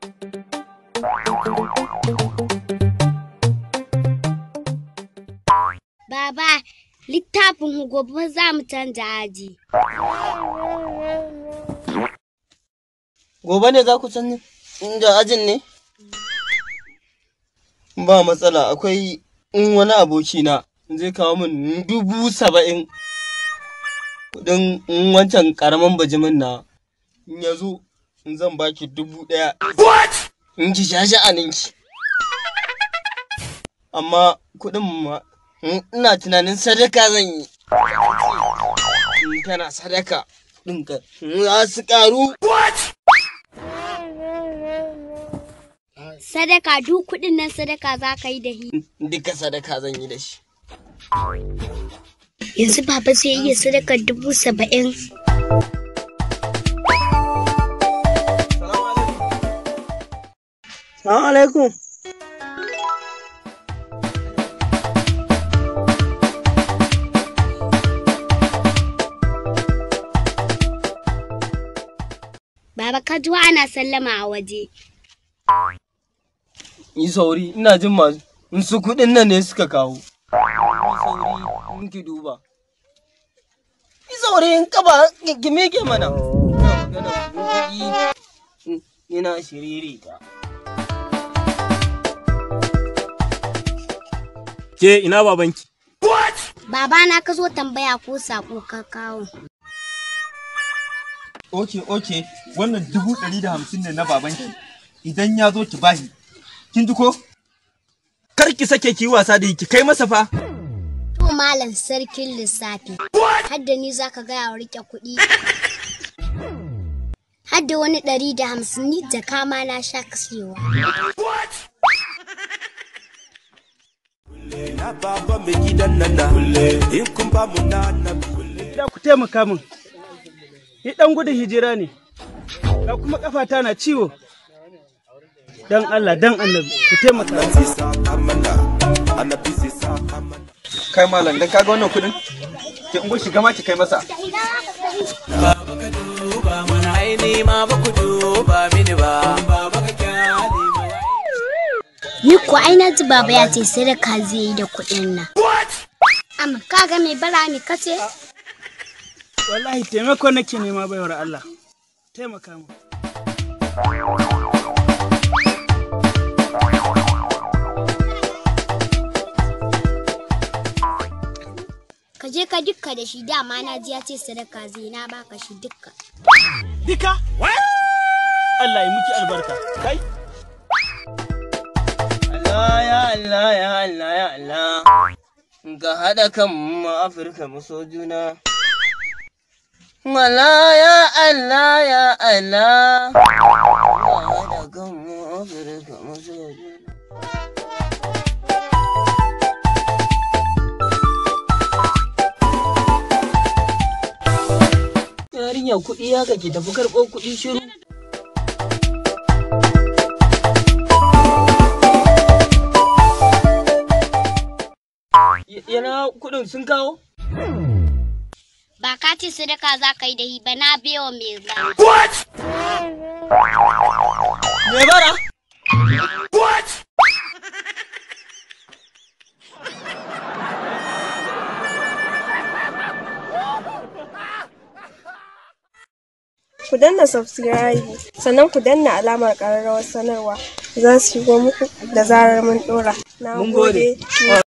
Baba, littafin gobe za mu canza aji. Gobe ne za ku canza inda ajin ne? Ba matsala akwai in wani abokina zai kawo min dubu saba'in kudin in wancan karamin bajimin na in ya zo in zan baki dubu ɗaya. In ki sha sha'aninki. Amma kuɗin ma ina tunanin sadaka zan yi. In kana sadaka ɗinka za su ƙaru. Sadaka duk kuɗin nan sadaka za ka yi da hi. Duka sadaka zan yi da shi. Yanzu baba zai iya sadaka dubu saba'in. Salamu alaikum. Baba ka ji ana sallama a waje. Yi sauri, ina jin masu in su kuɗin nan ne suka kawo. Yi sauri, in ki duba. Yi sauri, in kaba ki meke mana. Ina magana kuɗi, ina shiriri ta. Ke ina babanki? Baba na ka zo tambaya ko sako ka kawo. Oke, oke, wannan dubu ɗari da hamsin ne na babanki. Idan ya zo ki bahi. Kin ji ko? Kar ki sake ki wasa da ki kai masa fa. To malam sarkin lissafi. Hadda ni za ka gaya wa rike kuɗi. Hadda wani ɗari da hamsin ni da kama na sha kasewa. na baba mai gidan nan na in kun ba mu na na da ku taimaka min. Ni ɗan gudun hijira ne, ga kuma ƙafata na ciwo. Dan Allah, dan annabi, ku taimaka. sisa kamana annabi sisa kamana Kai malam dan kaga wannan kuɗin? Ki ungo shiga ma ki kai masa. Ni ko ai na ji baba ya ce sadaka zai yi da kuɗin nan. Amma kaga mai bara mi kace? Wallahi taimako nake nema baiwar Allah. Taimaka min. Ka je ka dukka da shi dama na ji ya ce sadaka zai na baka shi dukka. Dika? Allah ya miki albarka. Kai? Allah ya Allah ya Allah ya Allah. Ka haɗa kan mu Afirka mu so juna. Allah ya Allah ya Allah. Ka haɗa kan mu Afirka mu so juna. Yarinya kuɗi haka ki tafi karɓo kuɗi shiru. Y- Yana kuɗin sun kawo? Ba ka ce sadaka za ka yi da hi ba na bewa mai bara. Me bara? ku danna subscribe sannan ku danna alamar ƙararrawar sanarwa za su shigo muku da zarar mun ɗora. Na Mun gode. gode.